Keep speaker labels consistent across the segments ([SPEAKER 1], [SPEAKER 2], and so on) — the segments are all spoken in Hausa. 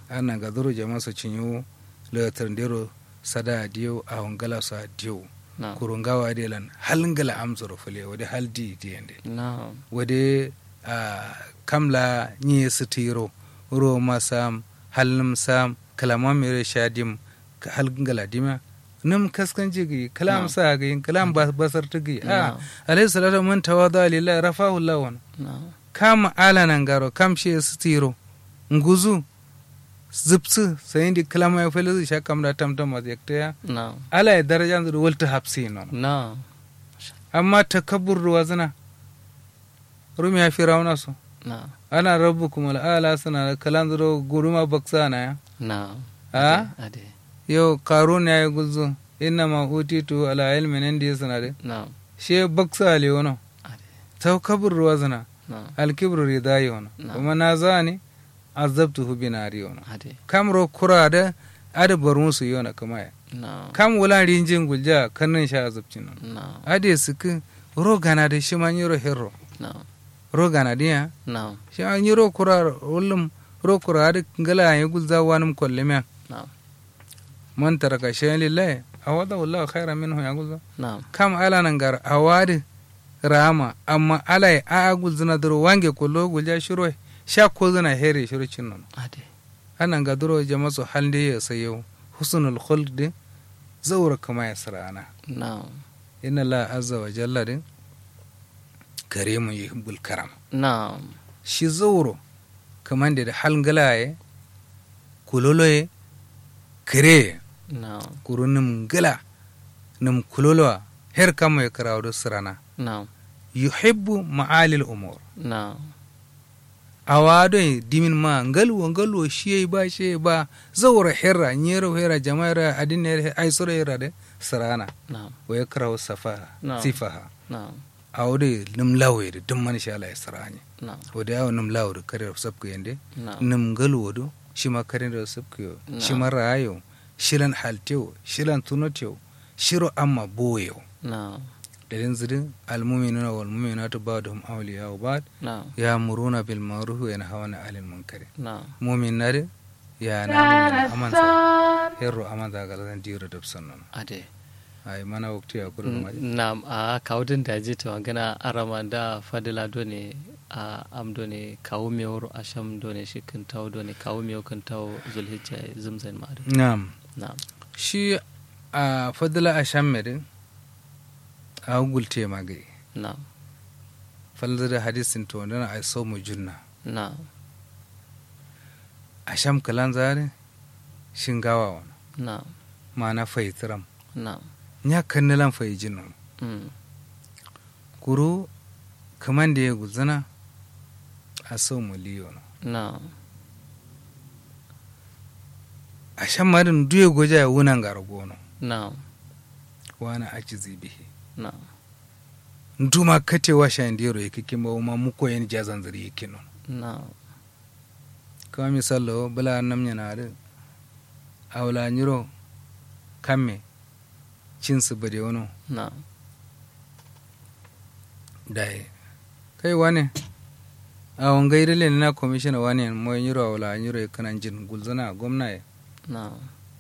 [SPEAKER 1] ana ga duro jama su cinyo le tarndero sada diyo a hongala sa diyo
[SPEAKER 2] na
[SPEAKER 1] kurungawa de lan halngala amzoro fule wade haldi diende
[SPEAKER 2] na
[SPEAKER 1] wade a kamla nyi sitiro ro masam halnum sam kalama mere shadim ka halngala dima num kaskan jigi kalam
[SPEAKER 2] Na.
[SPEAKER 1] sa gi kalam bas- basar tigi
[SPEAKER 2] Na.
[SPEAKER 1] a alayhi salatu man tawada lillahi rafahu lawan
[SPEAKER 2] na
[SPEAKER 1] kam ala nan garo kam she sitiro nguzu zipsu sayindi kalama ya fele sha kam da tamtam ma yakta
[SPEAKER 2] na
[SPEAKER 1] ala ya daraja ndu walta hapsi non
[SPEAKER 2] na
[SPEAKER 1] amma takabbur ruwa zina rumi ya firawuna su
[SPEAKER 2] na
[SPEAKER 1] ana rabu kuma ala suna kalan zuro guruma baksa na ya
[SPEAKER 2] na
[SPEAKER 1] a
[SPEAKER 2] ade
[SPEAKER 1] yau karun ya yi gulzu inna ma utitu ala ilmin indi ya suna de
[SPEAKER 2] na
[SPEAKER 1] she baksa ali wono
[SPEAKER 2] ade
[SPEAKER 1] takabbur ruwa zina
[SPEAKER 2] na
[SPEAKER 1] alkibru ridai wono
[SPEAKER 2] Na.
[SPEAKER 1] kuma na zani azabtu hu binari wono
[SPEAKER 2] ade
[SPEAKER 1] kam ro kura da ada bar musu yona kama ya
[SPEAKER 2] na
[SPEAKER 1] kam wula rinjin gulja kannin sha azabcin non
[SPEAKER 2] na
[SPEAKER 1] ade suku ro gana da shi man yiro herro
[SPEAKER 2] na
[SPEAKER 1] ro gana diya
[SPEAKER 2] na
[SPEAKER 1] shi an yi ro kura ullum ro kura da ngala ya gulza wanum kolleme
[SPEAKER 2] na
[SPEAKER 1] man taraka shay'an lillahi awada wallahu khairan minhu ya gulza
[SPEAKER 2] na
[SPEAKER 1] kam ala nan gar awadi rama amma ala ya a gulzina duro wange kollo gulja shiro sha ko zina here shiro cinnon
[SPEAKER 2] ade
[SPEAKER 1] anan ga duro jama su halde ya sayo husnul khulq de zaura kama ya sarana
[SPEAKER 2] na
[SPEAKER 1] inna la azza wa jalla din karimun yuhibbul karam
[SPEAKER 2] na
[SPEAKER 1] shi zauro kaman da halngalaye kuloloye kare
[SPEAKER 2] na
[SPEAKER 1] kuru nim gala nim kulolowa her kama ya karawo sirana
[SPEAKER 2] na
[SPEAKER 1] yuhibbu ma'alil umur
[SPEAKER 2] na
[SPEAKER 1] awado dimin ma ngalwo ngalwo shi ba shi ba zaura herra nyero herra jama'ira adin her ay sura herra de sirana
[SPEAKER 2] na
[SPEAKER 1] wa ya karawo safaha
[SPEAKER 2] No.
[SPEAKER 1] sifaha
[SPEAKER 2] na
[SPEAKER 1] awde nim lawe de dum man sha Allah ya sirani
[SPEAKER 2] na
[SPEAKER 1] wode yawo nim lawo de kare sabku yende
[SPEAKER 2] na
[SPEAKER 1] nim galwo do shima kare da sabku yo
[SPEAKER 2] No.
[SPEAKER 1] shima rayo shilan haltewo shilan tunotewo shiro amma boyo
[SPEAKER 2] na
[SPEAKER 1] dalin zidin almuminuna wal muminatu ba'dhum awliya'u ba'd
[SPEAKER 2] na
[SPEAKER 1] ya'muruna bil ma'ruf wa yanhauna 'anil munkar
[SPEAKER 2] na
[SPEAKER 1] mumin nare ya na mumin amansa herro amansa ga zan diro da sannan
[SPEAKER 2] ade
[SPEAKER 1] ai mana wakti ya kudu ma
[SPEAKER 2] na a kawudin da je ta magana arama da fadila done a am done kawo mewar asham done shi kan tawo done kawo mewa kan tawo zulhijja zumzan ma'adu
[SPEAKER 1] na'am
[SPEAKER 2] na
[SPEAKER 1] shi a fadla ashammedin a gulte magai
[SPEAKER 2] na
[SPEAKER 1] falda da hadisin to dana ai so mu junna
[SPEAKER 2] na
[SPEAKER 1] asham kalan zare shingawa wana
[SPEAKER 2] na
[SPEAKER 1] mana faitiram
[SPEAKER 2] na
[SPEAKER 1] nya kannilan fai jinnon
[SPEAKER 2] mm,
[SPEAKER 1] kuru kaman da ya guzana a so mu liyo no
[SPEAKER 2] na
[SPEAKER 1] asham marin duye goja ya wunan gargono
[SPEAKER 2] na
[SPEAKER 1] wana ajizi bihi
[SPEAKER 2] na
[SPEAKER 1] ntuma katewa shandiro ikikimba uma muko yen jazan zari yikino
[SPEAKER 2] na
[SPEAKER 1] kama misalo bala nam nyanare awla nyiro kamme cinsu bade wono
[SPEAKER 2] na
[SPEAKER 1] dai kai wane awon gaire le na commissioner wane mo nyiro awla nyiro kanan jin gulzana gwamna ye
[SPEAKER 2] na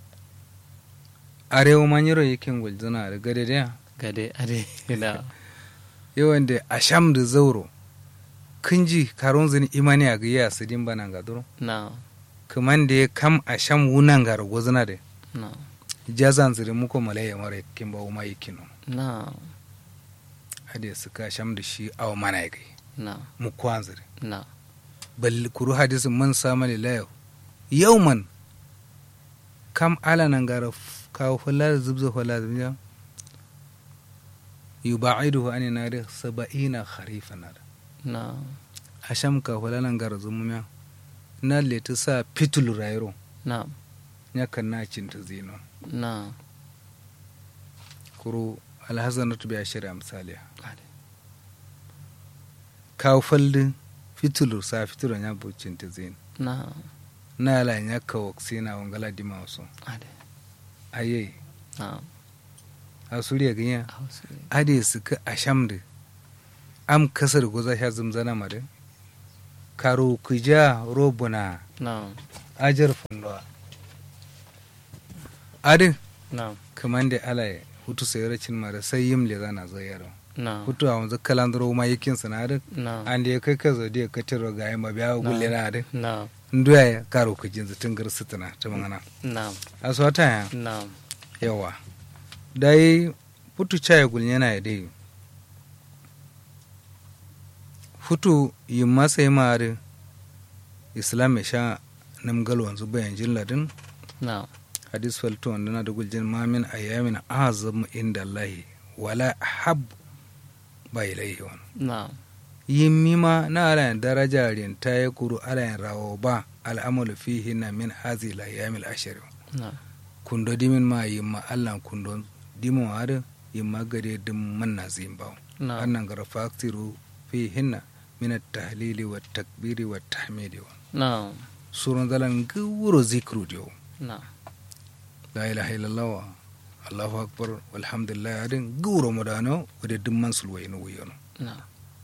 [SPEAKER 1] arewa ma nyiro yakin gulzana da gade da
[SPEAKER 2] gade ade na
[SPEAKER 1] yawan da asham da zauro kunji karon zini imani a gaya su din bana ga duro
[SPEAKER 2] na
[SPEAKER 1] kaman da ya kam asham wunan ga ragozana da
[SPEAKER 2] na
[SPEAKER 1] jazan ziri muko malaya mara kin ba uma yikino
[SPEAKER 2] na
[SPEAKER 1] hade su ka asham da shi awa mana ya gai
[SPEAKER 2] na
[SPEAKER 1] mu kwan ziri
[SPEAKER 2] na
[SPEAKER 1] bal kuru hadisin man sama lilayo yau man kam ala nan gara f- kawo fala da zubza fala da biya yuba'iduhu ani nari saba'ina kharifa nar
[SPEAKER 2] na
[SPEAKER 1] asham ka fala nan gara zumumiya na leti sa fitul rairo
[SPEAKER 2] na
[SPEAKER 1] nya kan na cinta zino
[SPEAKER 2] na
[SPEAKER 1] kuru alhazanatu bi ashira misaliya
[SPEAKER 2] ade
[SPEAKER 1] kawo faldi fitulu sa fitulu nya bu cinta zino
[SPEAKER 2] na
[SPEAKER 1] na la nya kawo sina wangala dima wasu
[SPEAKER 2] ade
[SPEAKER 1] aye
[SPEAKER 2] na
[SPEAKER 1] asuriya ganya
[SPEAKER 2] hausa
[SPEAKER 1] ade su ka asham da am kasar goza sha zumzana mare karo ku ja robuna
[SPEAKER 2] na
[SPEAKER 1] ajar fundowa adin
[SPEAKER 2] na'am
[SPEAKER 1] kaman da ala hutu sai racin mara sai yim le zana zo yaro
[SPEAKER 2] na'am
[SPEAKER 1] hutu a wanzu kalandro ma yakin sanadin
[SPEAKER 2] na'am
[SPEAKER 1] an da ya kai ka zo da ka tiro ga yamma biya gulle na adin
[SPEAKER 2] na'am
[SPEAKER 1] nduya ya karo ku jinzu tun garsu tana ta mangana
[SPEAKER 2] na'am
[SPEAKER 1] aswata ya
[SPEAKER 2] na'am
[SPEAKER 1] yawa dai hutu chaya gulnya na ya dai hutu yi masa yi ma'ari islam ya sha namgal wanzu bayan jin ladin
[SPEAKER 2] na'am
[SPEAKER 1] hadis falto wanda na da guljin mamin ayyamin azam inda allahi wala hab ba ilaihi wani
[SPEAKER 2] na'am
[SPEAKER 1] yin mima na alayin daraja rinta ya kuru alayin rawo ba al'amalu fihi na min hazi la yamil ashari
[SPEAKER 2] na'am
[SPEAKER 1] kundo dimin ma yin ma allan kundo dimin wari yin ma gade dim man na zin bawo
[SPEAKER 2] na'am
[SPEAKER 1] annan gara faktiru fihinna min at-tahlili wa takbiri wa tahmidi wa
[SPEAKER 2] na'am
[SPEAKER 1] surun dalan guro zikru dio
[SPEAKER 2] na'am
[SPEAKER 1] la ilaha illallah wa allahu akbar walhamdulillah adin guro modano wade dimman sulway no wiyono
[SPEAKER 2] na'am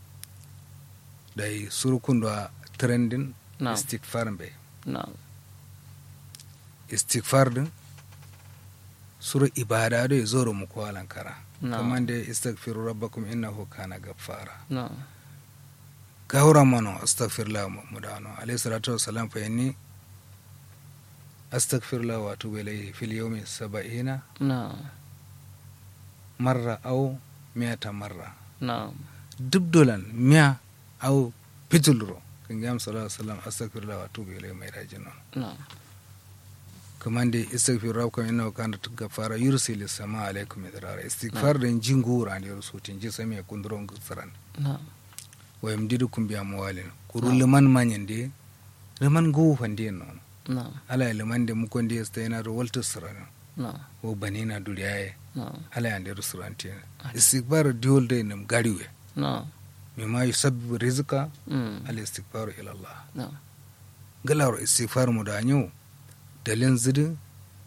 [SPEAKER 1] dai surukun da trendin
[SPEAKER 2] na'am
[SPEAKER 1] istighfar be
[SPEAKER 2] na'am
[SPEAKER 1] istighfar din suru ibada do zoro mu ko alankara
[SPEAKER 2] na'am
[SPEAKER 1] kaman da istaghfiru rabbakum innahu kana ghaffara
[SPEAKER 2] na'am
[SPEAKER 1] gawra mano astaghfirullah mudano alayhi salatu wassalam fa yanni astaghfirullah wa atubu ilayhi fil yawmi sab'ina
[SPEAKER 2] na'am
[SPEAKER 1] marra aw mi'ata marra
[SPEAKER 2] na'am
[SPEAKER 1] dubdolan miya aw pitulro kan gam sallallahu alaihi wasallam astaghfirullah wa atubu ilayhi mai rajin non
[SPEAKER 2] na'am
[SPEAKER 1] kaman da istaghfiru rabbakum innahu kana ghaffara yursilu sama alaikum midrara istighfar den jingura ne rusutin ji sami kundron gutsaran
[SPEAKER 2] na'am
[SPEAKER 1] wa yamdidukum bi amwalin kuru liman manyande liman go fande non
[SPEAKER 2] na'am
[SPEAKER 1] ala liman da mukon da yasta yana da walta sirana
[SPEAKER 2] na'am
[SPEAKER 1] o banina duriyaye
[SPEAKER 2] na'am
[SPEAKER 1] ala yande rusuranti istighfar diol de nam gariwe
[SPEAKER 2] na'am
[SPEAKER 1] mimma yusabbibu rizqa
[SPEAKER 2] mm
[SPEAKER 1] al istighfar ila Allah
[SPEAKER 2] na'am
[SPEAKER 1] galaro istighfar mu da nyu dalin zidu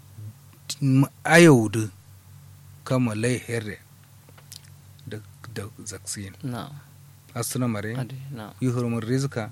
[SPEAKER 1] ayaudu kama lai herre da da zaksin
[SPEAKER 2] na'am
[SPEAKER 1] asuna mare
[SPEAKER 2] ade na'am
[SPEAKER 1] yuhurumur rizqa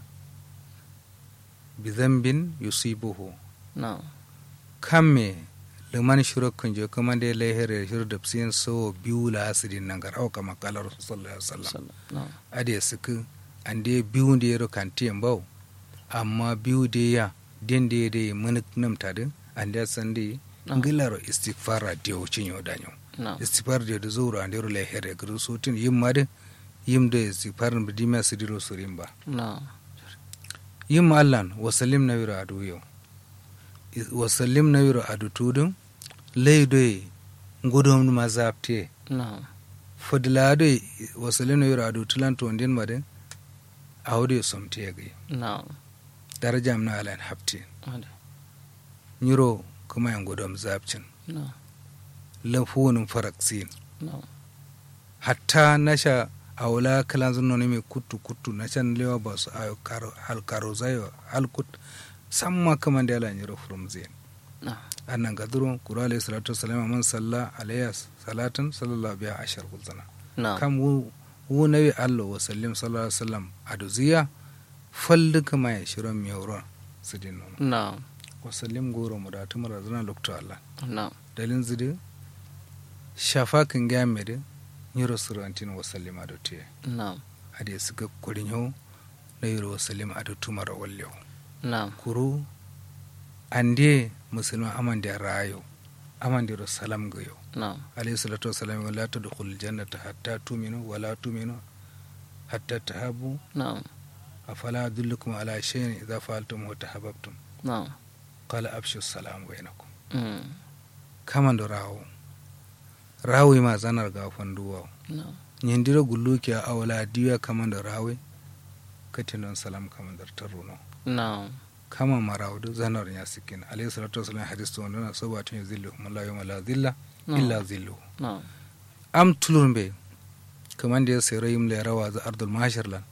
[SPEAKER 1] bi dhanbin yusibuhu
[SPEAKER 2] na'am
[SPEAKER 1] kamme liman shiro kunjo kuma da lai herre shiro da psin so biyu la asidin nan gar auka makalar sallallahu alaihi wasallam
[SPEAKER 2] sallam na'am
[SPEAKER 1] ade suku ande biyu da yaro kantiyan bau amma biyu da ya den da ya mun nam tade ande san da
[SPEAKER 2] Na'am.
[SPEAKER 1] ngilaro istighfara da wucin yau danyo
[SPEAKER 2] na'am
[SPEAKER 1] istighfar da da zuwa ande ro lai herre gru sutin yim ma de yim da istighfar bi dima sidiro surin ba
[SPEAKER 2] na'am
[SPEAKER 1] yim allan wasallim na wiro adu yau wasallim na wiro adu tudun laidoye ngudom ma zapte
[SPEAKER 2] na'am
[SPEAKER 1] fadlado wasallim na wiro adu tulanto ndin madin awde somte yagi
[SPEAKER 2] na'am
[SPEAKER 1] darajam na alan hafti
[SPEAKER 2] ade
[SPEAKER 1] nyiro kuma yan gudom zapcin
[SPEAKER 2] na'am
[SPEAKER 1] lafunin faraksin
[SPEAKER 2] na'am
[SPEAKER 1] hatta nasha awla kalan zunno ne mai kuttu kuttu na can lewa ba su ayo karo hal karo zayo hal kut samma kama da ala nyiro from zain
[SPEAKER 2] na'am
[SPEAKER 1] annan gaduro kura alayhi salatu wassalam man salla alayya salatan sallallahu biya ashar gulzana
[SPEAKER 2] na'am
[SPEAKER 1] kam wu wu nabi allo wa sallim sallallahu alaihi wasallam aduziya fallu kama ya shiron miyauron su din nono
[SPEAKER 2] na'am
[SPEAKER 1] wa sallim goro mu da tumar zana lokto allah
[SPEAKER 2] na'am
[SPEAKER 1] dalin zidi shafa kan ga mere nyiro surantin wa sallim adu tiye
[SPEAKER 2] na'am
[SPEAKER 1] ade suka kurin yau na yiro wa sallim adu tumar wallew
[SPEAKER 2] na'am
[SPEAKER 1] kuru ande musulman aman da rayo aman da salam ga yau
[SPEAKER 2] na'am
[SPEAKER 1] alayhi salatu wasalam wala tadkhul jannata hatta tuminu wala tuminu hatta tahabu
[SPEAKER 2] na'am
[SPEAKER 1] afala adullukum ala shay'in idza fa'altum wa tahabbtum
[SPEAKER 2] na'am
[SPEAKER 1] qala abshu salam bainakum
[SPEAKER 2] mm
[SPEAKER 1] kaman do rawo rawi ma zanar ga fanduwa
[SPEAKER 2] na'am
[SPEAKER 1] nyindiro gulluki a awla diya kaman do rawi katinon salam kaman dar taruno
[SPEAKER 2] na'am
[SPEAKER 1] kama marawdu zanar ya sikin alayhi salatu wasalam hadis to ndana sabatun yuzillu la yawma la dhilla illa dhilluhu
[SPEAKER 2] na'am
[SPEAKER 1] am tulurmbe kaman da ya sayar yim le rawa za ardul mahashar lan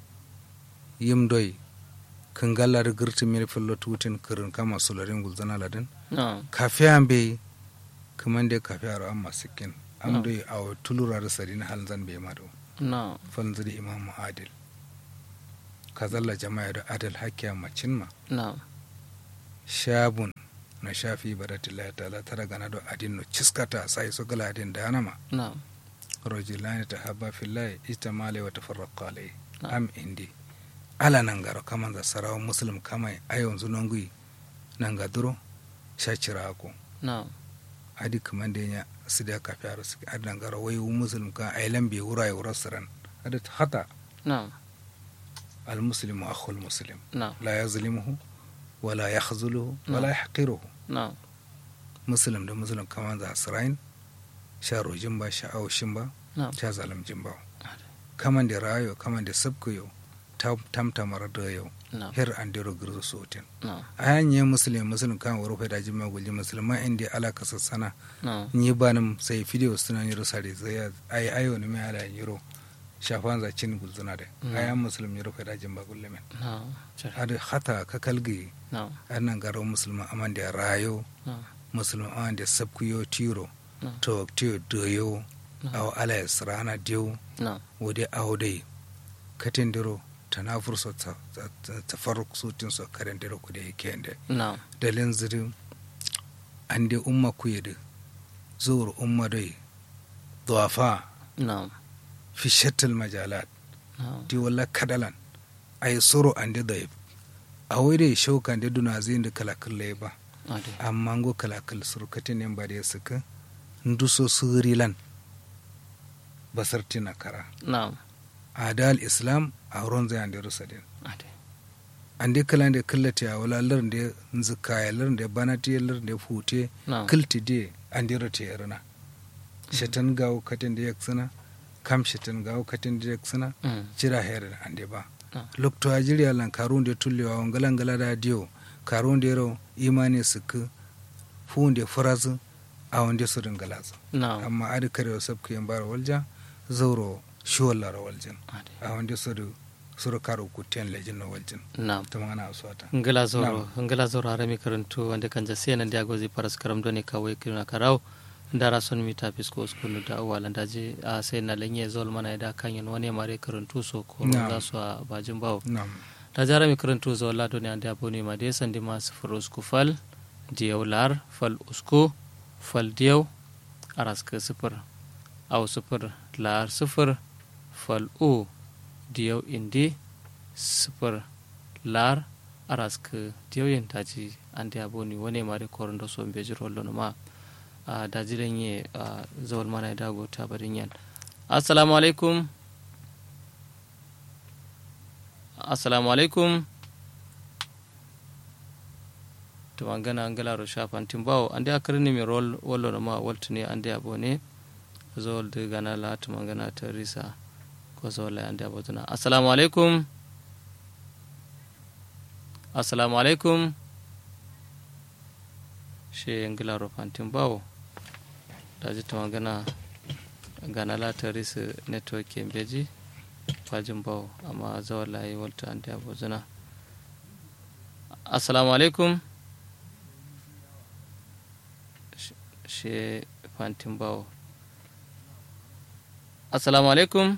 [SPEAKER 1] yim doy kan galla da girtin mil fillo tutin kirin kama sularin gulzana ladin
[SPEAKER 2] na'am
[SPEAKER 1] kafe an bai kaman da kafe aro amma sikin am
[SPEAKER 2] No.
[SPEAKER 1] doy aw tulura da sarin halin zan bai mado
[SPEAKER 2] na'am
[SPEAKER 1] falin zuri imam adil kazalla jama'a da adal hakkiya macin ma
[SPEAKER 2] na'am
[SPEAKER 1] shabun na shafi baratillahi ta'ala tara gana do adin no ciskata sai so gala adin da anama
[SPEAKER 2] na'am
[SPEAKER 1] rajulani tahabba fillahi istamale wa tafarraqa alayhi
[SPEAKER 2] Na'am.
[SPEAKER 1] am indi ala nan garo kaman za sarawa muslim kamai ayon zunongui nan ga duro shachira ko
[SPEAKER 2] na'am
[SPEAKER 1] adi kaman da nya sida ka fiaro suke adi nan garo wai muslim ka ailan bi wura ya wura saran adi hata
[SPEAKER 2] na'am
[SPEAKER 1] al muslimu akhul muslim
[SPEAKER 2] na'am
[SPEAKER 1] la yazlimuhu wala yakhzuluhu wala yahqiruhu
[SPEAKER 2] na'am
[SPEAKER 1] muslim da muslim kaman za sarain sha rojin ba sha aushin ba
[SPEAKER 2] na'am
[SPEAKER 1] sha zalamjin ba kaman da rayo kaman da sabkuyo tamtamar da yau
[SPEAKER 2] na'am
[SPEAKER 1] her an dero girzo sotin
[SPEAKER 2] na'am
[SPEAKER 1] ayan ye muslim muslim kan waro fa daji ma gulli musulman inda ala ka sassana
[SPEAKER 2] na'am
[SPEAKER 1] ni banam sai video suna ni rusare zai ai ayo ne mai ala yiro shafan za cin gulzuna da
[SPEAKER 2] Mm.
[SPEAKER 1] ayan muslim yiro fa daji ba gulle men
[SPEAKER 2] na'am cer-
[SPEAKER 1] ada hata ka kalgi
[SPEAKER 2] na'am
[SPEAKER 1] annan garo musulman aman da rayo
[SPEAKER 2] na'am
[SPEAKER 1] musulman aman da sabkuyo tiro
[SPEAKER 2] na'am
[SPEAKER 1] to tiyo doyo
[SPEAKER 2] na'am
[SPEAKER 1] aw ala yasrana diyo
[SPEAKER 2] na'am
[SPEAKER 1] wode awdai katin diro tanafur so ta tafarruk sutin so karen diro ku da yake inde
[SPEAKER 2] na'am
[SPEAKER 1] dalin zirin an dai umma ku yadda zuwar umma dai duwafa
[SPEAKER 2] na'am
[SPEAKER 1] fi shattal majalat
[SPEAKER 2] na'am
[SPEAKER 1] di wala kadalan ay soro an dai daif a wai dai shaukan da duna zai da kalakal lai ba
[SPEAKER 2] ade
[SPEAKER 1] amma go kalakal surkatin ne ba da ya suka nduso surilan basartina kara
[SPEAKER 2] na'am
[SPEAKER 1] adal islam a wurin zai an da rusadin
[SPEAKER 2] ade
[SPEAKER 1] an dai kalan da kallata ya wala lar da zikaya lar da banati lar da fute
[SPEAKER 2] na'am
[SPEAKER 1] kilti de an dira te yarna shetan gawo katin da yaksana kam shetan gawo katin da yaksana
[SPEAKER 2] Mm.
[SPEAKER 1] jira here an de ba
[SPEAKER 2] Ah.
[SPEAKER 1] lokto a jiriya lan karun da tullewa on galan gala da dio karun da ro imani suk fu da furazu a wanda su din galazu
[SPEAKER 2] na'am
[SPEAKER 1] amma adi kare sabku yan bar walja zauro shuwalla ro waljin
[SPEAKER 2] ade
[SPEAKER 1] a wanda su du suru karo kuten lejin no waljin
[SPEAKER 2] na'am
[SPEAKER 1] ta magana aswata
[SPEAKER 2] ngila zoro ngila zoro harami karantu wanda kan ja sena ndi agozi paras karam doni ka way kiruna karaw ndara son mi tapis ko skunu da wala ndaji a sai na lenye zol mana da kanyen wani mare karantu so ko
[SPEAKER 1] Na'am.
[SPEAKER 2] za su a bajin bawo
[SPEAKER 1] nam
[SPEAKER 2] da jara mi karantu zo la doni ande aboni ma de sandi ma sifur usku fal diyaw lar fal usku fal diyaw aras ka sifur aw sifur lar sifur fal u diyaw indi sifur lar aras ka diyaw yin taji ande aboni wani mare korondo so mbeji rollo no ma a daji lenye a zawal mana da go ta barin yan assalamu alaikum assalamu alaikum to mangana angala ro shafan timbawo ande akarni mi rol wallo no ma waltuni ande abone zol de gana la to mangana ta risa ko zola ande abotuna assalamu alaikum assalamu alaikum she angala ro fantin bawo daji to mangana gana la ta risa network kembeji fajin bawo amma zawar layi walta an da bozuna assalamu alaikum Sh- she fantin bawo assalamu alaikum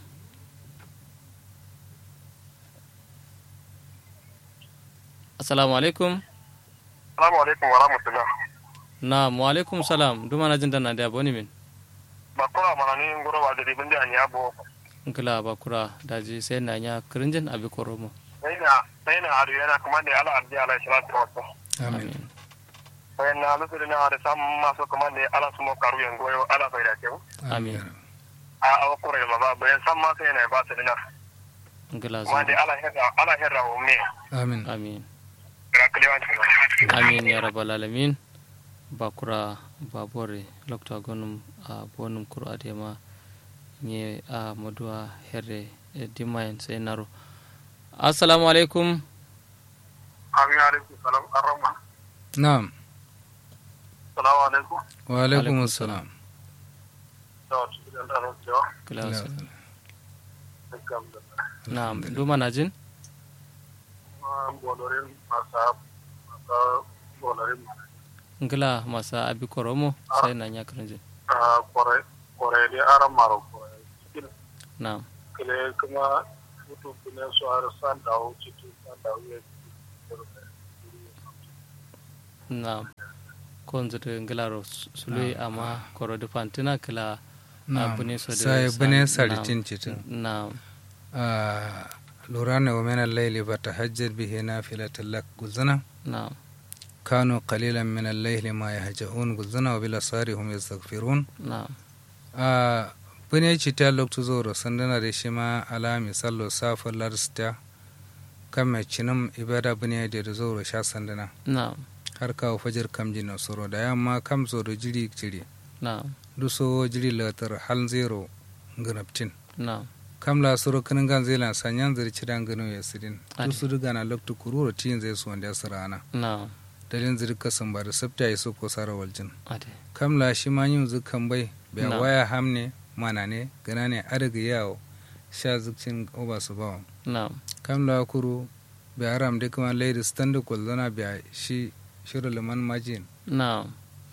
[SPEAKER 2] assalamu alaikum
[SPEAKER 3] Salamu alaikum wa rahmatullah.
[SPEAKER 2] na wa alaikum salam duma na jin dana da boni min
[SPEAKER 3] Ba kura mana ni ngoro wa dari bindi an yabo.
[SPEAKER 2] nkila bakura daji sai na nya kirinjin abi koromo
[SPEAKER 3] Sai na sai na adu yana kuma da ala arji ala salatu wa sallam.
[SPEAKER 1] amin
[SPEAKER 3] Sai na lusu na ada sam maso kuma da ala sumo karu yan goyo ala bai da kewu.
[SPEAKER 2] Amin.
[SPEAKER 3] A awa kura ma ba bayan sam ma sai na ba su dina.
[SPEAKER 2] nkila
[SPEAKER 3] Kuma da
[SPEAKER 2] zo
[SPEAKER 3] ala herra ala herra wa me.
[SPEAKER 1] amin
[SPEAKER 2] amin
[SPEAKER 3] Ga kliwan ci.
[SPEAKER 2] amin ya rabbal alamin bakura babore lokta gonum a bonum kuro adema nye a moduwa herre e dimayen sai naro assalamu alaikum
[SPEAKER 3] Amin alaikum salam arrahma.
[SPEAKER 1] na'am
[SPEAKER 3] Salamu alaikum.
[SPEAKER 1] wa alaikum
[SPEAKER 2] Alaikum
[SPEAKER 1] assalam
[SPEAKER 3] Da su da da rojo.
[SPEAKER 2] kilasa
[SPEAKER 3] Alhamdulillah.
[SPEAKER 2] na'am duma na jin
[SPEAKER 3] Bolorin masa masa bolorin
[SPEAKER 2] ngila masa abi koromo sai na nya karinje
[SPEAKER 3] kore kore di aram maro kore. Cikin
[SPEAKER 2] na'am
[SPEAKER 3] kile kuma mutu kune su har san dawo cikin san dawo ya
[SPEAKER 2] na konzir ngilaro sului ama koro de fantina kila abune so de
[SPEAKER 1] sai bane saritin citin
[SPEAKER 2] na
[SPEAKER 1] lura ne wa mena laili ba ta hajjar bihe na filatin lak guzana
[SPEAKER 2] na
[SPEAKER 1] kano qalilan min al-layli ma yahja'un guzana wa bil asari hum yastaghfirun
[SPEAKER 2] na
[SPEAKER 1] a bune cita loktu zoro sandana da shi ma ala misallo safar larsta kan mai cinim ibada bune da da zoro sha sandana
[SPEAKER 2] na
[SPEAKER 1] har kawo fajar kam jina soro da yamma kam zo da jiri jiri
[SPEAKER 2] na
[SPEAKER 1] duso jiri latar hal zero ganaptin
[SPEAKER 2] na
[SPEAKER 1] kam la soro kanin gan zai lan sanyan zari cidan gano ya sidin
[SPEAKER 2] Ade.
[SPEAKER 1] dusu duga na loktu kururo tiyin zai su wanda ya sirana
[SPEAKER 2] na
[SPEAKER 1] dalin ziri kasan ba da sabta ya so ko sara waljin
[SPEAKER 2] ade
[SPEAKER 1] kam la shi ma yin zukan bai bai
[SPEAKER 2] Na.
[SPEAKER 1] waya hamne mana ne gana ne adaga yawo sha zukcin oba su bawa
[SPEAKER 2] na
[SPEAKER 1] kam la kuru bai haram da kuma laidi standa kwallona bai shi shirin liman majin
[SPEAKER 2] na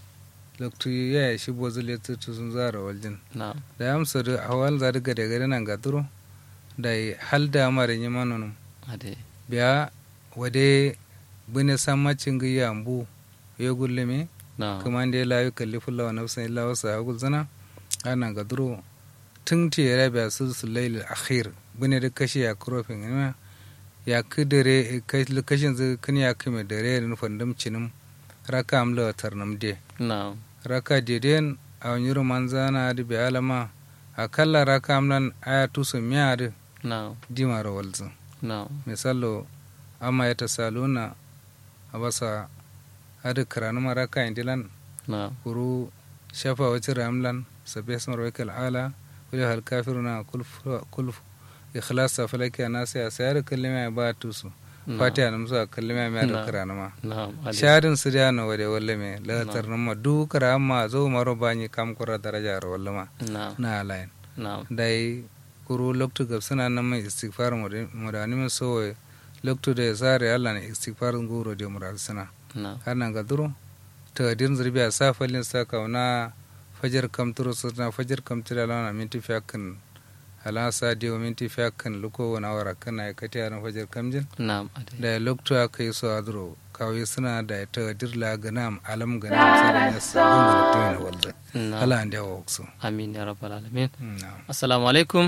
[SPEAKER 1] loktu ya shi bozul ya tutu sun zara waljin
[SPEAKER 2] na
[SPEAKER 1] da ya amsa da hawal za daga da gari nan gaduro da yi hal da mara yi manonum
[SPEAKER 2] ade
[SPEAKER 1] biya wade bune sammacin gayya ambu ya gullumi
[SPEAKER 2] na
[SPEAKER 1] kuma da ya layu kalli fulla wa nafsan illa wasu hagul zana ana gaduro tun ti ya rabiya su su laili akhir bune da kashi ya kurofin ima ya kidare kashin zai kan ya kame dare da nufin damcinin raka amla wa tarnam de
[SPEAKER 2] na
[SPEAKER 1] raka deden a wani roman zana da bi alama akalla raka amlan aya tusu miya da
[SPEAKER 2] na
[SPEAKER 1] dimar walzu
[SPEAKER 2] na
[SPEAKER 1] misalo amma ya tasaluna a basa adi karanu maraka indilan
[SPEAKER 2] na
[SPEAKER 1] kuru shafa wacce ramlan sabbi asmar wakil ala kuli hal kafiruna kulf ikhlasa falaki anasi a sayar kallima ya ba tusu
[SPEAKER 2] na
[SPEAKER 1] fatiha na musu a kallima ya da
[SPEAKER 2] Na.
[SPEAKER 1] karanu ma
[SPEAKER 2] na ade
[SPEAKER 1] sharin su da na wade walle me latar nan ma du kara amma zo maro bani kam kura daraja ro walle ma
[SPEAKER 2] na
[SPEAKER 1] na alain
[SPEAKER 2] na
[SPEAKER 1] dai kuru loktu gab suna nan mai istighfar mu da ni min so loktu da sare Allah ne istighfar nguro de mural suna
[SPEAKER 2] na
[SPEAKER 1] har nan ga duro ta din zurbi a safalin sa kauna fajar kam turo suna fajar kam tira lana minti fiyakan ala sa dio minti fiyakan luko wani awara kana ya kati yaran fajar kamjin
[SPEAKER 2] na ade
[SPEAKER 1] da loktu aka yi so a duro kawai suna da ta dirla ganam alam ganam sai da nasa gungun tumin walda
[SPEAKER 2] na
[SPEAKER 1] ala an da waksu
[SPEAKER 2] amin ya rabbal alamin
[SPEAKER 1] na'am
[SPEAKER 2] assalamu alaikum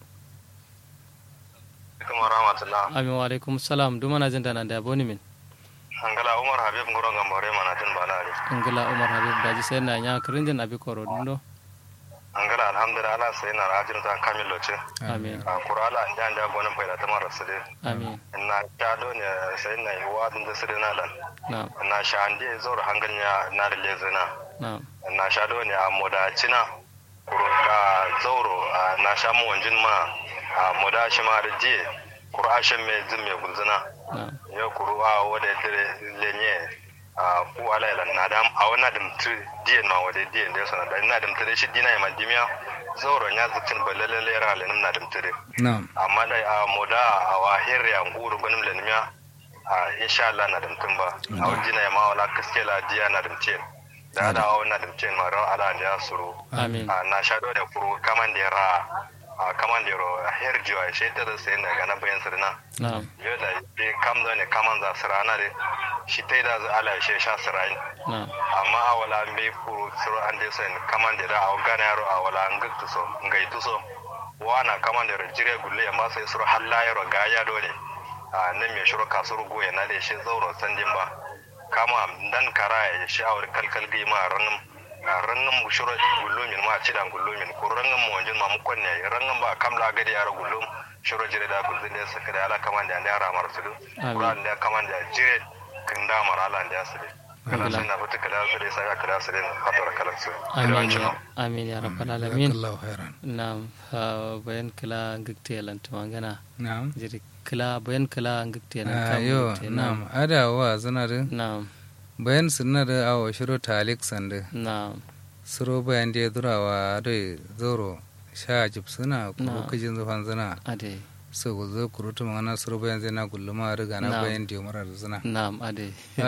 [SPEAKER 3] kuma rahmatullah
[SPEAKER 2] amin wa alaikum salam duma na jin dana da boni min
[SPEAKER 3] angala umar habib ngoro gambore mana tin balari
[SPEAKER 2] ingila umar habib daji sai na nya kirinjin abi koro dundo
[SPEAKER 3] angala alhamdulillah ala sai na rajin ta kamil loce
[SPEAKER 2] amin
[SPEAKER 3] a kurala jan da gonin faida ta mara su
[SPEAKER 2] amin
[SPEAKER 3] na kado ne sai na yi wadin da su na lan
[SPEAKER 2] na
[SPEAKER 3] na sha ande zor hanganya na da lezina
[SPEAKER 2] na
[SPEAKER 3] na sha do ne a moda cina kuro ka zauro a na sha mu wanjin ma a moda shi ma da je kuro ashen me zin me gulzina
[SPEAKER 2] na
[SPEAKER 3] ya kuru a wada dire lenye a ku ala ila na dam a wana dum tu dien ma wada dien da sana da na dum tire shi dina ma dimya zauro nya zukin balale lera le na dum tire
[SPEAKER 1] na'am
[SPEAKER 3] amma da a moda a wa hirya nguru gunum le nimya a insha Allah na dum tumba a wajina ma wala kaskela diya na dum tien da da a wana dum tien ma ran ala da suru
[SPEAKER 2] amin
[SPEAKER 3] a na sha da kuru kaman da ra a kaman da ro herjiwa shi ta da sai na ga na bayan sirna
[SPEAKER 2] na
[SPEAKER 3] yau da be kam da ne kaman za su rana de shi ta da za ala shi sha su rayu
[SPEAKER 2] na
[SPEAKER 3] amma a wala me kuru suru an de sen kaman da a gana yaro a wala an guktu so ngai tu so wana kaman da jire gulle amma sai suru halla yaro ga ya dole a nan me shuru kasuru goye na da shi zauro sandin ba kama dan kara ya shi awar kalkal gi ma ranin rangan mu shuru gullumin ma ci dan gullumin ko rangan mu wanjin ma mu konne rangan ba kamla gadi yaro gullum shuru jire da gulzin da suka da ala kaman da yara mar su
[SPEAKER 2] Amin.
[SPEAKER 3] Quran da kaman da jire kin da mar ala da su kala
[SPEAKER 2] Alhamdulillah.
[SPEAKER 3] sun na fita kala su dai sai kala su dai fatar kalan su
[SPEAKER 2] amin ya amin ya rabbal alamin
[SPEAKER 1] jazakallahu khairan
[SPEAKER 2] na bayan kila ngikte lan tumangana
[SPEAKER 1] na'am
[SPEAKER 2] jiri kila bayan kila ngikte lan
[SPEAKER 1] Ah,
[SPEAKER 2] kam
[SPEAKER 1] yo
[SPEAKER 2] te
[SPEAKER 1] na'am ada wa zana da
[SPEAKER 2] na
[SPEAKER 1] bayan sunna da awo shiro talik sande
[SPEAKER 2] na
[SPEAKER 1] suro bayan da durawa da zoro sha jib suna kuru
[SPEAKER 2] Na.
[SPEAKER 1] kajin zufan zana
[SPEAKER 2] ade
[SPEAKER 1] so go zo kuru tu mana suro bayan zai na gulluma riga na
[SPEAKER 2] Na.
[SPEAKER 1] bayan da mara da zana
[SPEAKER 2] na ade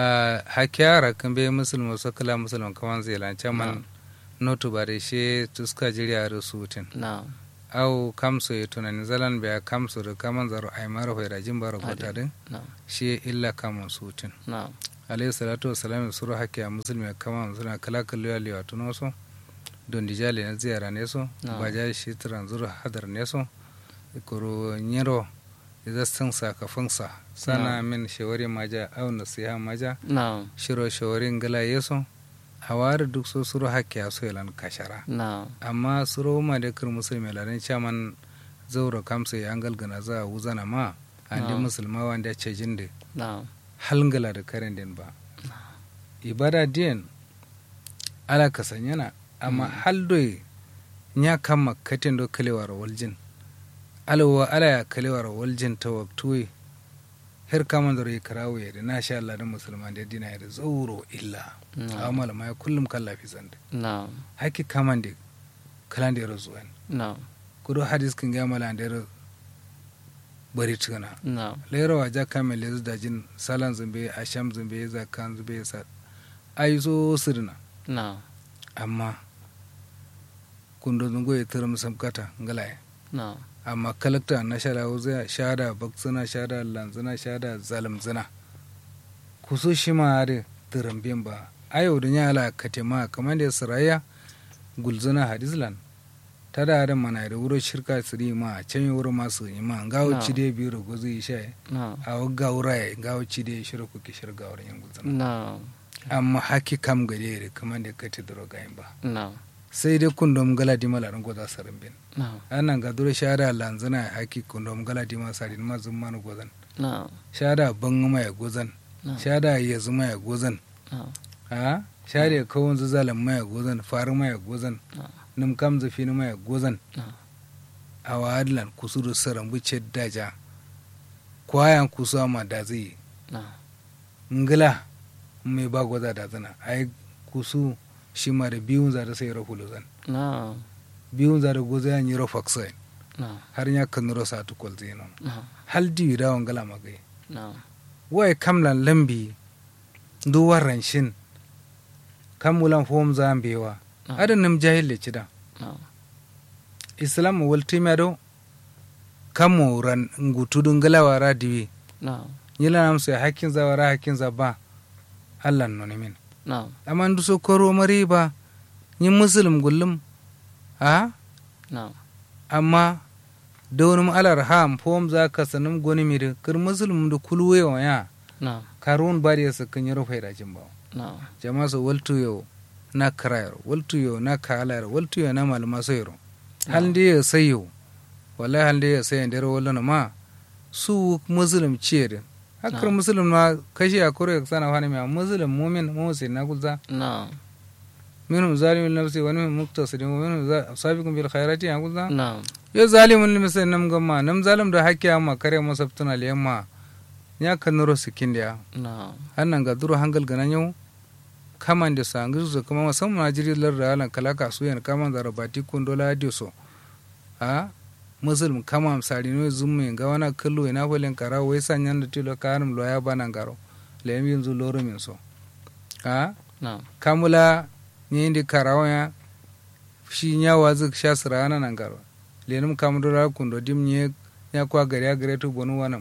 [SPEAKER 1] hakiyara kan bai musulma so kala musulman kaman zai lancan man notu bare she tuska jiriya da sutin
[SPEAKER 2] na
[SPEAKER 1] au kamso ya tunani zalan bai kamso da kaman zaro ai mara hoira jin bara
[SPEAKER 2] Ade.
[SPEAKER 1] gota din
[SPEAKER 2] na
[SPEAKER 1] shi illa kaman sutin
[SPEAKER 2] na
[SPEAKER 1] alayhi salatu wassalam suru hakke a musulmi kama suna kala kallo ya liwa tuno so don dijali na ziyara ne so
[SPEAKER 2] No.
[SPEAKER 1] ba ja shi turan zuru hadar ne so ikoro nyero iza san sakafin sa sana min shawari maja au nasiha maja
[SPEAKER 2] na'am
[SPEAKER 1] shiro shawari ngala yeso hawari duk so suru hakke a so yalan kashara
[SPEAKER 2] na'am
[SPEAKER 1] amma suro ma da kir musulmi ladan chaman zauro kamsa ya angal gana za a wuzana ma andi
[SPEAKER 2] No.
[SPEAKER 1] musulma wanda ce jinde
[SPEAKER 2] na'am
[SPEAKER 1] halngala da karen din ba ibada din ala kasanyana amma haldoy nya kama katin do kalewar waljin alawa ala ya kalewar waljin ta waktuwe her kama da rai karawo ya da na sha Allah da musulman da dina ya da zauro illa
[SPEAKER 2] na'am
[SPEAKER 1] amma malama ya kullum kallafi sanda
[SPEAKER 2] na'am
[SPEAKER 1] haki kaman da kalan da ya razuwan
[SPEAKER 2] na'am
[SPEAKER 1] kudo hadis kin ga mala da ya bari tuna
[SPEAKER 2] na'am
[SPEAKER 1] lera wa jaka mai lezu da jin salan zumbe a sham zumbe zakan zumbe sa ai so sirna
[SPEAKER 2] na'am
[SPEAKER 1] amma kundo zungo ya tura musam kata ngalaye
[SPEAKER 2] na'am
[SPEAKER 1] amma kalakta na shada wuza shada baksuna shada lanzuna shada zalamzuna kuso shi ma are turambin ba ayo da nyala katema kamar da saraya gulzuna hadislan ta da adam mana da wuro shirka siri ma can yi wuro masu ima gawo
[SPEAKER 2] Na.
[SPEAKER 1] ci dai biyu da gozu yi sha
[SPEAKER 2] na'am
[SPEAKER 1] a wagga wuraye gawo ci dai shirin kuke shirga wurin yin gulzuna
[SPEAKER 2] na'am
[SPEAKER 1] amma haki kam gade da kamar da kati duro gayin ba
[SPEAKER 2] na'am
[SPEAKER 1] sai dai kundom gala di malarin goza sarin bin
[SPEAKER 2] na'am
[SPEAKER 1] anan ga duro shada lanzana haki kundom gala di ma sarin ma zun manu gozan
[SPEAKER 2] na'am
[SPEAKER 1] shada ban ma ya gozan
[SPEAKER 2] na'am
[SPEAKER 1] shada ya zuma ya gozan
[SPEAKER 2] na'am
[SPEAKER 1] a shada ya kawon zazalan ma ya gozan faru ma ya gozan
[SPEAKER 2] na'am
[SPEAKER 1] nim kam zafi ma ya gozan
[SPEAKER 2] na'am
[SPEAKER 1] a wadlan kusuru saran buce daja kwayan kusuwa ma da zai
[SPEAKER 2] na'am
[SPEAKER 1] ngila mai ba goza da zana ai kusu shi ma da biyun za da sai rahulu zan
[SPEAKER 2] na'am
[SPEAKER 1] biyun za da goza ya nyiro faksa
[SPEAKER 2] na'am
[SPEAKER 1] har ya kan nuro sa tukol zinon
[SPEAKER 2] na'am
[SPEAKER 1] hal di da wangala magai
[SPEAKER 2] na'am
[SPEAKER 1] wai kamlan lambi du warran shin kamulan fom zambewa
[SPEAKER 2] na'am
[SPEAKER 1] adan nam jahil le cida
[SPEAKER 2] na'am
[SPEAKER 1] islam wal timado kamo ran ngutudun galawa radiwi
[SPEAKER 2] na'am
[SPEAKER 1] yila nam sai hakkin za wara hakkin za ba Allah no ne min
[SPEAKER 2] na'am
[SPEAKER 1] amma ndu so koro mari ba yin muslim gullum a
[SPEAKER 2] na'am
[SPEAKER 1] amma da wani alar ham fom za ka sanin goni mi da kir muslim da kulwe wa ya
[SPEAKER 2] na'am
[SPEAKER 1] karun ba da ya sakin yaro faida jin ba
[SPEAKER 2] na'am
[SPEAKER 1] jama so waltu yo na karayar waltu yo na kalayar waltu yo na malama sayro hal da ya sayo wallahi hal da ya sayo da rawalla na ma su muslim ce da hakar
[SPEAKER 2] Na'am.
[SPEAKER 1] muslim na kashi a kore sana wani mai muslim mumin musin na kulza
[SPEAKER 2] na'am
[SPEAKER 1] minhum zalimun li nafsi wa minhum muqtasidun wa minhum za- sabiqun bil khairati ya kulza
[SPEAKER 2] na'am
[SPEAKER 1] yo zalimun li misal nam gamma nam zalim da hakki amma kare masabtuna le yamma ya kan nuro sikin da
[SPEAKER 2] na'am
[SPEAKER 1] annan ga duro hangal ganan yau kaman da sangu su kuma musamman na jiri lar da alan kala kasu yan kaman da rabati kun dola dio so a muslim kama sari no zumme ga wana kallo ina folen kara wai sanyan da tilo karam lo ya banan garo le yin zu loro min so a
[SPEAKER 2] na'am
[SPEAKER 1] kamula ni indi karawa ya shi nya wazu sha sirana nan garo lenum kamdura kundo dim nye ya kwa gari ya gare tu bonu wanam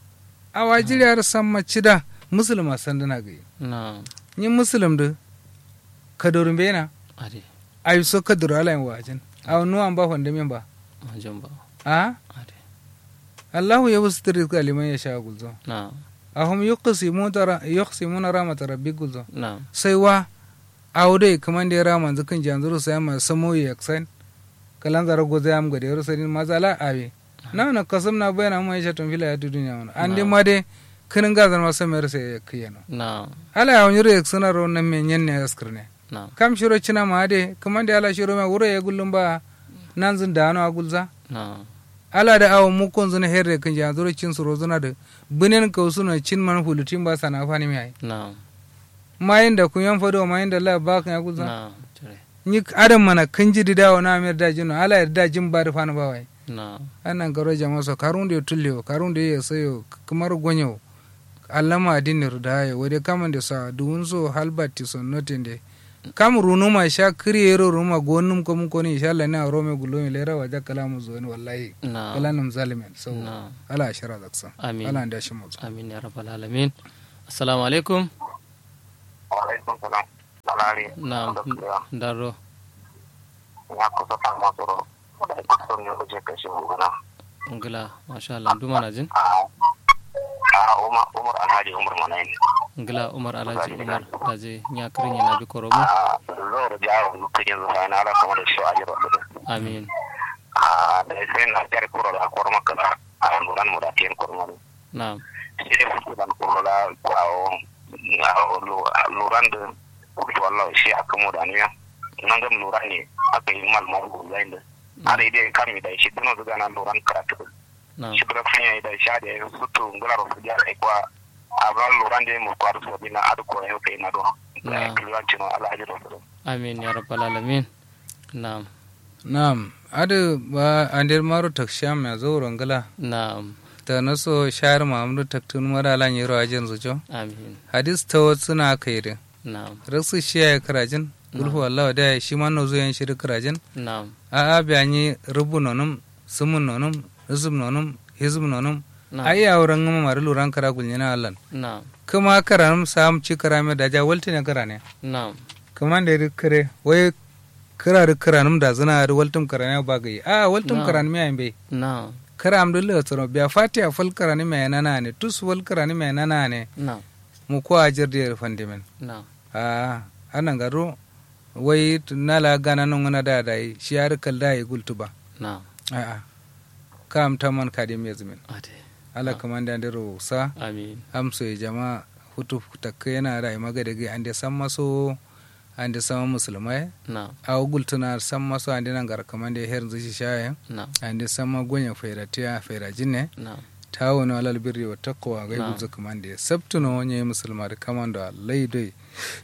[SPEAKER 1] awa jiri har samma cida musulma sandana gai
[SPEAKER 2] na'am
[SPEAKER 1] ni muslim da kadorin bena
[SPEAKER 2] ade
[SPEAKER 1] ayi so kadoro ala yin wajin aw nu an ba honde min ba
[SPEAKER 2] majamba
[SPEAKER 1] a
[SPEAKER 2] ade
[SPEAKER 1] Allahu ya wasu rizqa liman yasha gulzo
[SPEAKER 2] na'am
[SPEAKER 1] ahum yuqsimuna yuqsimuna rahmat rabbi gulzo
[SPEAKER 2] na'am
[SPEAKER 1] sai wa awde kaman da rama zakan janzuru sai ma samo yaksan kalan zara goza yam gade yaro sai mazala awe na na kasam na bayana mu yasha tun fila ya dunya wana ande ma de kinin gazan ma samer sai kiyano
[SPEAKER 2] na'am
[SPEAKER 1] ala ya wanyuro yaksana ro nan men nyen ne askrne
[SPEAKER 2] na'am
[SPEAKER 1] kam shiro cina ma de kaman da ala shiro ma wuro ya gullum ba nan zin da ano agulza
[SPEAKER 2] na'am
[SPEAKER 1] ala da awo mu kon zuna herre kan ja zuro cin suro zuna da binen ka suna cin man hulutin ba sana fani mi ai
[SPEAKER 2] na'am
[SPEAKER 1] mayin da kun yan fado mayin da la ba kan agulza
[SPEAKER 2] na'am tare
[SPEAKER 1] ni adam mana kan ji da na mer da jino ala ya da jin ba da fani ba wai
[SPEAKER 2] na'am
[SPEAKER 1] anan garo jama so karun da tullewo karun da ya sayo kamar gonyo allama adinir da ya wade kaman da sa duwun so halbati son notin de kam runuma sha kriyero ruma gonum ko mun ko ni insha Allah na rome gulo mi lera waja kala mu zo ni wallahi
[SPEAKER 2] na'am
[SPEAKER 1] kala nam zalimin so
[SPEAKER 2] na'am
[SPEAKER 1] ala shara zaksa
[SPEAKER 2] amin
[SPEAKER 1] ala nda shi mu
[SPEAKER 2] amin ya rabbal alamin assalamu alaikum
[SPEAKER 4] alaikum salam salari
[SPEAKER 2] na daro
[SPEAKER 4] ya kusa ta masu ro da kusa ne kuje kashe gona
[SPEAKER 2] ngila masha Allah duma na jin
[SPEAKER 4] a a umar umar alhaji umar manayin
[SPEAKER 2] ngila umar alhaji umar daje nya kirin yana bi koromo
[SPEAKER 4] a zuwa jawo mutum yanzu sai na ala kamar da shi a jiro da
[SPEAKER 2] amin
[SPEAKER 4] a da sai na jar kuro da kwar maka da a luran mu da tiyan kurma
[SPEAKER 2] na
[SPEAKER 4] sai da fuku da kuro da kwawo luran da kuka wallah shi aka mu da niya nan ga luran ne aka yi mal mal zai da a da idai kan mi da shi duno da na luran karatu
[SPEAKER 2] na
[SPEAKER 4] shi kuma kan yi da sha da ya sutu ngula ro fuja ai kwa a ba luran da mu kwaru so bina adu ko yau kai na do
[SPEAKER 2] Na.
[SPEAKER 4] da kiliwan cino alhaji do
[SPEAKER 2] amin ya rabbal alamin na
[SPEAKER 1] Naam, adu ba andir maru taksham ya zo rangala.
[SPEAKER 2] na
[SPEAKER 1] Ta naso shahar Muhammadu taktun mara lan yiro ajin zujo.
[SPEAKER 2] amin
[SPEAKER 1] Hadis ta wasu na kairi.
[SPEAKER 2] na
[SPEAKER 1] Rasu shi ya karajin. Gulfu Allah da shi ma no zuyan shi karajin.
[SPEAKER 2] na
[SPEAKER 1] A a biyanyi rubu nonum, sumun nonum, rizum nonum, hizum nonum.
[SPEAKER 2] na
[SPEAKER 1] Ai ya wurin ngama mari luran kara gulnyana Allah.
[SPEAKER 2] na
[SPEAKER 1] Kuma karanum sam ci karame da ja walti ne karane.
[SPEAKER 2] na
[SPEAKER 1] Kuma da kare wai kira da karanum da zina da waltum karane ba gai. A waltum
[SPEAKER 2] Na.
[SPEAKER 1] karan miya bai.
[SPEAKER 2] na
[SPEAKER 1] kara amdulla tsoro biya fati a fal karani mai nana ne tus fal karani mai nana ne
[SPEAKER 2] na
[SPEAKER 1] mu ko a jirdi er fandimen
[SPEAKER 2] na
[SPEAKER 1] a anan garo wai t- nala gana non ngana da dai shi har kal da yi gultuba
[SPEAKER 2] na
[SPEAKER 1] a a kam taman kadim yazmin
[SPEAKER 2] ade
[SPEAKER 1] ala kamanda ndero sa
[SPEAKER 2] amin
[SPEAKER 1] amso e jama hutu takke yana da maga daga ande samma so ande sama musulmai
[SPEAKER 2] na
[SPEAKER 1] a gultuna samma so ande nan gar kamande her zuci shaye
[SPEAKER 2] na
[SPEAKER 1] ande samma gonya fairatiya fairajinne
[SPEAKER 2] na
[SPEAKER 1] tawono alal birri wa taqwa ga
[SPEAKER 2] Na'am.
[SPEAKER 1] guzo kamande sabtuno wonye musulma da kamando allai dai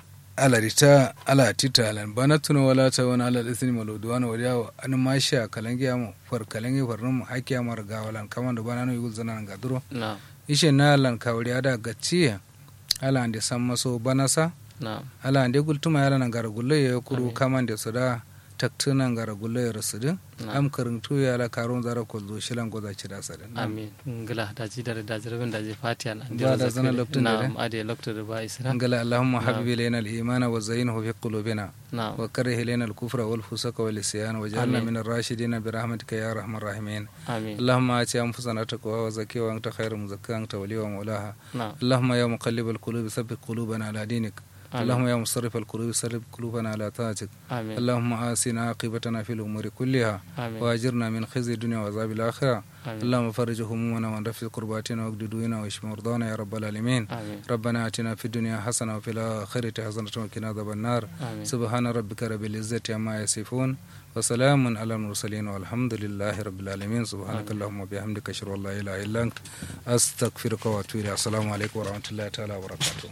[SPEAKER 1] ala rita ala tita alan bana tuno wala ta wani ala isni maludwana wa yawo an masha kalangi amu far kalangi farnum haki amar gawalan kamando bana no yugul zanan gaduro
[SPEAKER 2] na
[SPEAKER 1] ishe na alan kawri ada gacciya ala ande sammaso banasa
[SPEAKER 2] na
[SPEAKER 1] ala ande gultuma ala nan gara gulle ya kuru
[SPEAKER 2] Amin.
[SPEAKER 1] kamande suda taktuna gara gulle ya rasudin
[SPEAKER 2] na
[SPEAKER 1] am karintu ya ala karon zara kolzo shilan goza cida sadin
[SPEAKER 2] amin ngila daji dare daji rabin daji fatiha na
[SPEAKER 1] Ba da zana lokacin da
[SPEAKER 2] na ade lokto da ba isra
[SPEAKER 1] قال اللهم
[SPEAKER 2] نعم.
[SPEAKER 1] حبب إلينا الإيمان وزينه في قلوبنا
[SPEAKER 2] na
[SPEAKER 1] وكره إلينا الكفر والفسوق والعصيان واجعلنا
[SPEAKER 2] آمين.
[SPEAKER 1] من الراشدين برحمتك يا أرحم الراحمين
[SPEAKER 2] amin
[SPEAKER 1] اللهم آت أنفسنا تقواها وزكيها وأنت خير مزكاها أنت وليها ومولاها
[SPEAKER 2] na
[SPEAKER 1] اللهم يا مقلب القلوب ثبت قلوبنا على دينك
[SPEAKER 2] آمين.
[SPEAKER 1] اللهم يا مصرف القلوب صرف قلوبنا على طاعتك
[SPEAKER 2] amin
[SPEAKER 1] اللهم آسنا عاقبتنا في الأمور كلها
[SPEAKER 2] amin
[SPEAKER 1] وأجرنا من خزي الدنيا وعذاب الآخرة
[SPEAKER 2] amin
[SPEAKER 1] اللهم فرج همومنا وانرفع كرباتنا واقض ديونا واشف مرضانا يا رب العالمين
[SPEAKER 2] amin
[SPEAKER 1] ربنا آتنا في الدنيا حسنة وفي الآخرة حسنة وقنا عذاب النار
[SPEAKER 2] amin
[SPEAKER 1] سبحان ربك رب العزة عما يصفون وسلام على المرسلين والحمد لله رب العالمين سبحانك
[SPEAKER 2] آمين.
[SPEAKER 1] اللهم وبحمدك أشهد أن لا إله إلا أنت أستغفرك وأتوب إليك السلام عليكم ورحمة الله تعالى وبركاته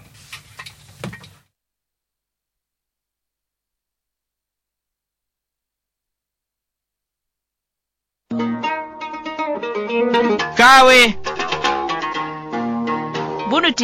[SPEAKER 5] kawe bunu